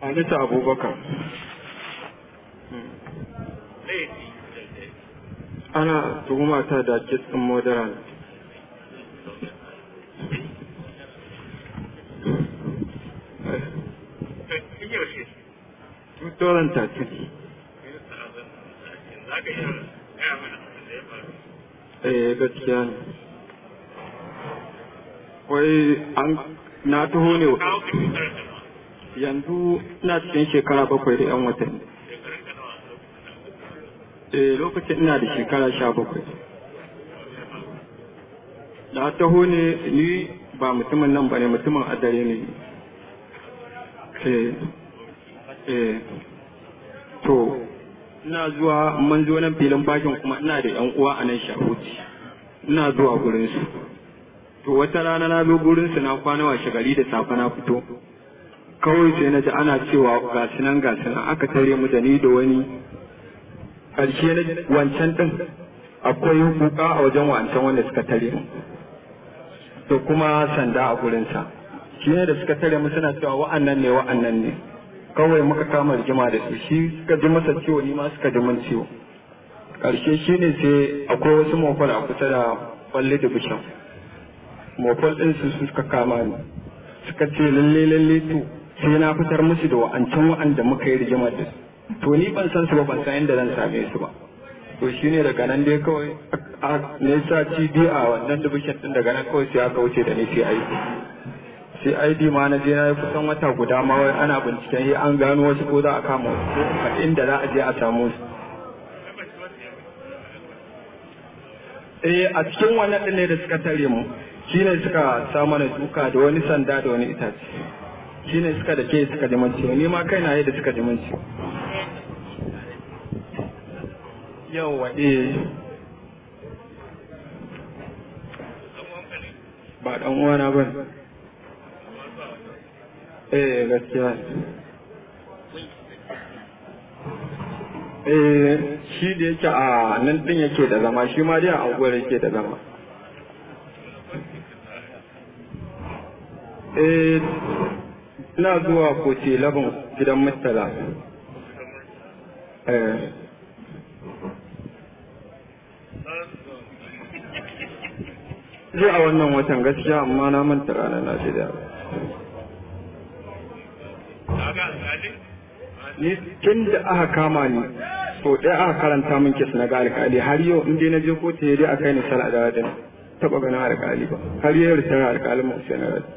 Halitta Abubakar. Ana tuhuma ta da kitsin modern. Tutoran tatin. Eh gaskiya ne. Wai an na taho ne yanzu ina cikin shekara bakwai da yan watanni. Eh lokacin ina da shekara sha bakwai. Na taho ne ni ba mutumin nan ba ne mutumin adare ne. Eh eh to ina zuwa mun zo nan filin bakin kuma ina da yan uwa a nan shahuci ina zuwa gurin su to wata rana na zo gurin su na kwana washe gari da safe na fito kawai sai na ji ana cewa ga su nan ga su nan aka tare mu da ni da wani ƙarshe na wancan din akwai kuka a wajen wancan wanda suka tare mu to kuma sanda a gurinsa shi ne da suka tare mu suna cewa wa'annan ne wa'annan ne kawai muka kama rigima da su shi suka ji masa ciwo ni ma suka ji min ciwo ƙarshe shi ne sai akwai wasu mofal a kusa da kwalle da bishan mofal ɗin su suka kama ni suka ce lalle lalle to sai na fitar musu da wa'ancan wa'anda muka yi rigima da su to ni ban san su ba ban san inda zan same su ba to shi ne daga nan dai kawai ne sa cd a wannan dubishin ɗin daga nan kawai sai aka wuce da ni sai aiki sai ID ma na je na yi kusan wata guda ma wai ana binciken yi an gano wasu ko za a kama wasu ko a inda za a je a samu su. Eh a cikin wannan ɗin ne da suka tare mu shi ne suka sa mana duka da wani sanda da wani itace shi ne suka da ke suka ji ciwo ni ma kai na yi da suka ji ciwo. Yawwa eh ba ɗan uwana ba ne. eh gaskiya eh shi da yake a nan din yake da zama shi ma dai a anguwar yake da zama eh ina zuwa koce labin gidan murtala eh zai a wannan watan gaskiya amma na manta ranar na shida ni tun da aka kama ni so ɗaya aka karanta min kes na ga alƙali har yau in dai na je kotu ya dai a kai ni sala da wadin taɓa ganin alƙali ba har yau da tana alƙalin mu sai na rada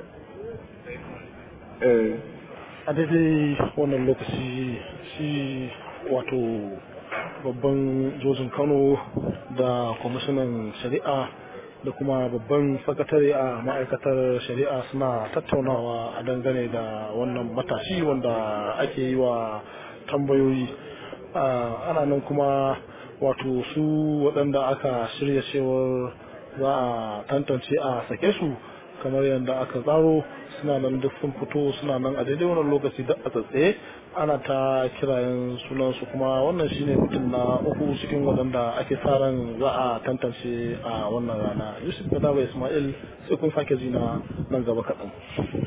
a daidai wannan lokaci shi wato babban jojin kano da kwamishinan shari'a da kuma babban sakatare a ma'aikatar shari'a suna tattaunawa a dangane da wannan matashi wanda ake yi wa tambayoyi ana nan kuma wato su waɗanda aka shirya cewar za a tantance a sake su kamar yadda aka tsaro suna nan duk sun fito suna nan a daidai wannan lokaci da a tsatsaye ana ta kirayen sunansu kuma wannan shine mutum na uku cikin waɗanda ake sa ran za a tantance a wannan rana yusuf gadawa ismail sai kun sake zina nan gaba kaɗan